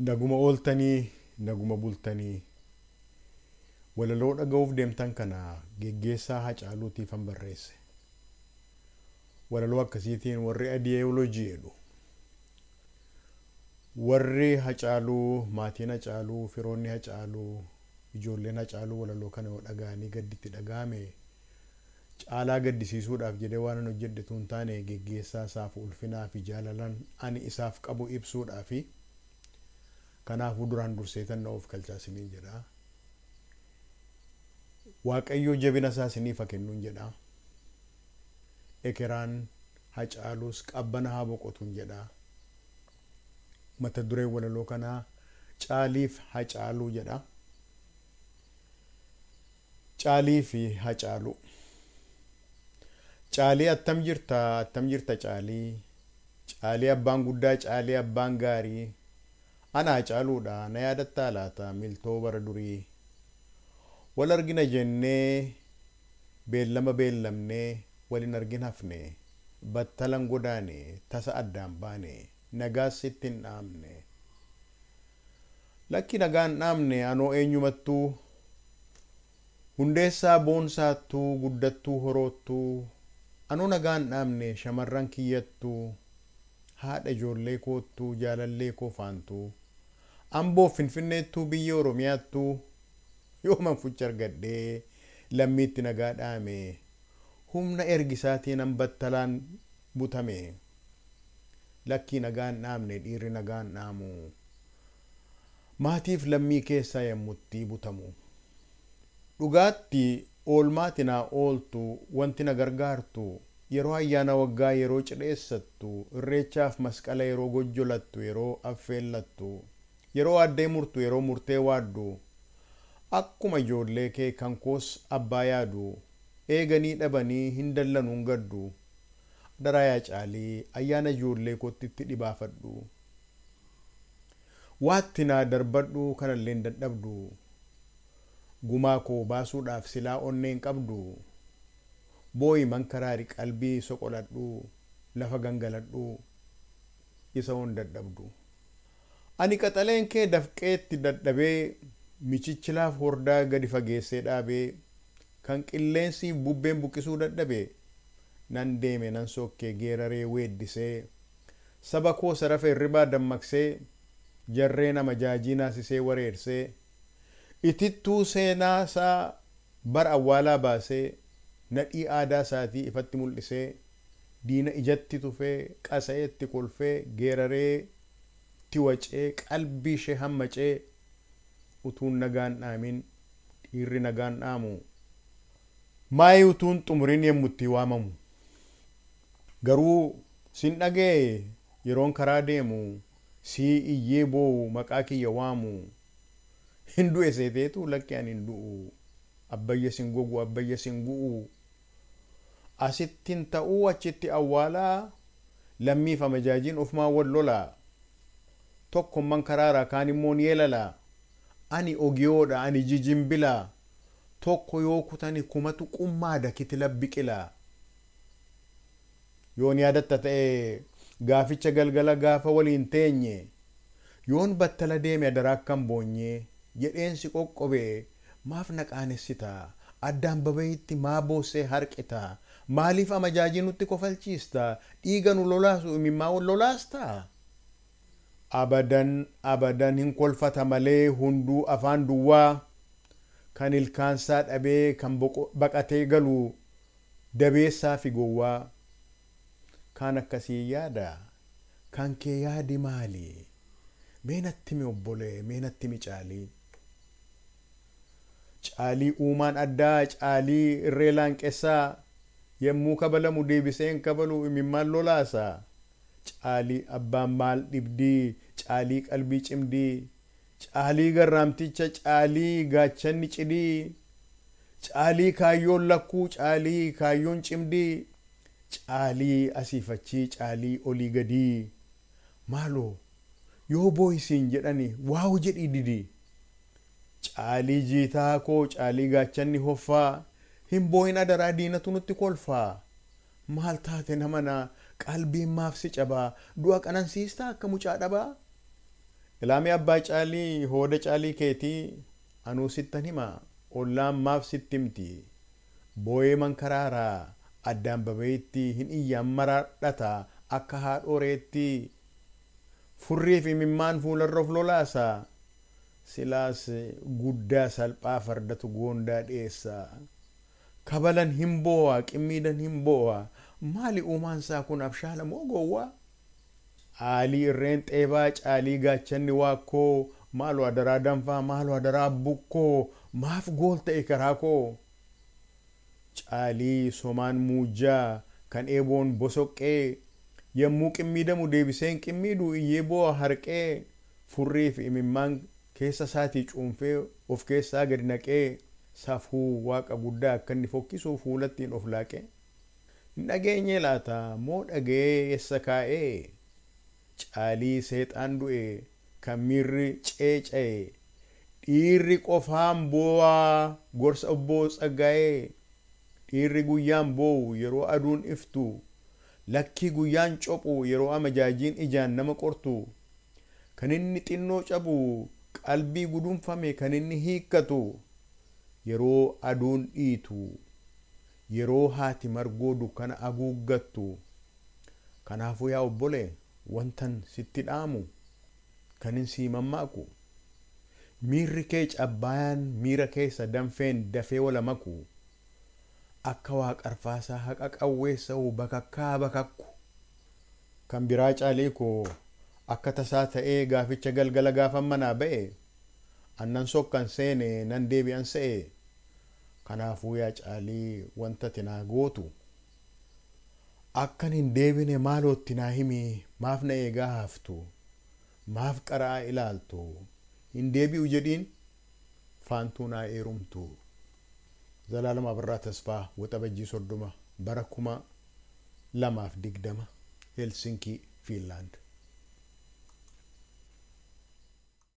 Naguma ooltanii naguma bultanii walaloo dhaga'uuf deemtan kana geggeessaa hacaaluutiifan barreesse. Walaloo akkasiitiin warri adiyeoloojii jedhu. Warri hacaaluu maatiin hacaaluu firoonni hacaaluu ijoolleen hacaaluu walaloo kana yoo dhaga'anii gadditti dhaga'ame caalaa gaddisiisuudhaaf jedhee waan an hojjedhetu hin taane geggeessaa isaaf ulfinaa fi jaalalan ani isaaf qabu ibsuudhaa fi kanaafuu duraan durseetan na of galchaa isiniin jedha. Waaqayyo jabina isaa isiniif haa kennuun jedha. Ekeraan hacaaluus qabbana haa boqotuun jedha. Mata dureen walaloo kanaa caaliif hacaaluu jedha. Caalii fi hacaaluu. Caalii attam jirta attam jirta caalii. Caalii abbaan guddaa caalii abbaan gaarii. Ana hacaaluudha na yaadattaa laata miltoo bara durii. Wal argina jennee beellama beellamnee walin argin hafne battalan godaane tasa addaan baane nagaas sitti hin dhaamne. Lakki nagaan dhaamne anoo eenyumattuu hundeessaa boonsaattuu guddattuu horoottuu anoo nagaan dhaamne shamarran kiyyattuu haadha ijoollee koottuu jaalallee koo faantuu amboo finfinneettuu biyya oromiyaattuu yooman fucha argadhee lammiitti nagaa dhaame humna ergisaatiin an battalaan butame lakkii nagaan dhaamne dhiirri nagaan dhaamu maatiif lammii keessaa yommutti butamu dhugaatti oolmaati naa ooltu wanti na gargaartu yeroo ayyaana waggaa yeroo cidheessattu irreechaaf masqala yeroo gojjolattu yeroo affeellattu yeroo addee murtu yeroo murtee waaddu akkuma ijoollee kee kan koos abbaa yaadu eeganii dhabanii hin dallanuun gaddu daraa yaa caalii ayyaana ijoollee kootitti dhibaafadhu waatti naa darbadhu kanallee hin dadhabdu gumaa koo baasuudhaaf silaa onneen qabdu booyi mankaraari qalbii soqoladhu lafa gangaladhu isa hon dadhabdu ani qaxaleen kee dafqeetti dadhabee michichilaaf hordaa gadi fageessee dhaabee kan qilleensi bubbeen buqqisuu dadhabe nan deeme nan sokkee geeraree weeddisee saba koo sarafa hirribaa dammaqsee jarree nama jaajii naasisee wareersee itittuu seenaa isaa bara awwaalaa baasee nadhii aadaa isaatii ifatti mul'isee diina ijatti tufee qasa'eetti kolfee geeraree tiwacee qalbii ishee hammacee utuun nagaan dhaamin dhiirri nagaan dhaamu maayii utuun xumuriin yemmutti waamamu garuu sin dhagee yeroon karaa deemu sii iyyee boo'u maqaa kiyya waamu hin du'e seeteetu lakki ani hin du'u abbayya sin gogu abbayya sin gu'u asittin ta'uu achitti awwaalaa lammiif amajaajiin ofumaa wal lolaa tokkomman karaara kaan immoo ni yeelalaa ani ogiyoodha ani jijimbilaa tokko yoo kutani kumatu qummaada kitila biqilaa yoon yaadatta ta'e gaaficha galgala gaafa waliin teenye yoon battala deeme adaraa akkan boonye jedheensi qoqqobe maaf na qaanessita addaan babayitti maa boossee harqita maaliif amajaajii nutti kofalchiista dhiiga nu lolaasu imimmaa lolaasta abadan abadan hin kolfata malee hunduu afaan duwwaa kan ilkaansaa dhabee kan baqatee galu dabeessaa fi gowwaa kan akkasii yaada kan kee yaadi maali meenatti mi obbolee meenatti mi caalii caalii uumaan addaa caalii irree laanqessaa yemmuu kabalamu deebiseen kabalu imimmaan lolaasa caalii abbaan maal dhibdii caalii qalbii cimdii caalii garraamticha caalii gaachanni cidii caalii kaayyoon lakkuu caalii kaayyoon cimdii caalii asiifachii caalii olii gadii maaloo yoo booyisiin jedhani waawu jedhii didii caalii jiitaa koo caalii gaachanni hoffaa hin booyin adaraa diinatu nutti kolfaa maal taate namana qalbiin maaf si cabaa du'a qanansiistaa akka mucaa dhabaa ilaamii abbaa caalii hooda caalii keetii anuu sittan hima ollaan maaf sitti himti boo'ee mankaraaraa addaan babayitti hin iyyaan maraadhata akka haadhoreetti furrii fi mimmaan fuularra of lolaasa silaas guddaa salphaa fardatu goondaa dhiyeessa kabalan hin boo'a qimmiidhan hin boo'a maali uumaansaa kun abshaala moo gowwaa aalii irreen xeebaa caalii gaachanni waakkoo maaloo adaraa danfaa maaloo adaraa bukkoo maaf gool ta'e karaa koo caalii somaan muujjaa kan eeboon bosoqqee yommuu qimmiidamu deebiseen qimmiidhu iyyee boo'a harqee furrii fi imimmaan keessa isaatii cuunfee of keessaa gadi naqee safuu waaqa guddaa akka inni fokkisu fuulattiin of laaqee hin dhageenye laata moo dhagee eessa kaa'ee caalii seexaan du'e kan miirri ceeca'e dhiirri qofaan boo'aa gorsa obboo tsaggaa'ee dhiirri guyyaan boo'u yeroo aduun iftu lakkii guyyaan cophu yeroo amajaajiin ijaan nama qortu kan inni xinnoo cabu qalbii gudunfame kan inni hiikkatu yeroo aduun dhiitu yeroo haati margoo dukkana haguuggattu kanaafuu yaa obbole wantan sitti dhaamu kan hin sii mammaaku miirri kee cabbaayaan miira keessa danfeen dafee wala maku akka waaqarfaasaa haqa qawweessa'u bakakkaa bakakku kan biraa caalii koo akka tasaa ta'ee gaaficha galgala gaafan manaa ba'e annan sokkan seene nan deebi'an se'e kanaafuu yaa caalii wanta tinaa gootu akkan hin deebine maalootti naa himi maaf na eegaa haftu maaf qaraa ilaaltu hin deebi'u jedhiin faantuu naa eerumtu zalaalama abirraa tasfaa waxabajjii soddoma bara kuma lamaaf digdama helsinkii fiinlaand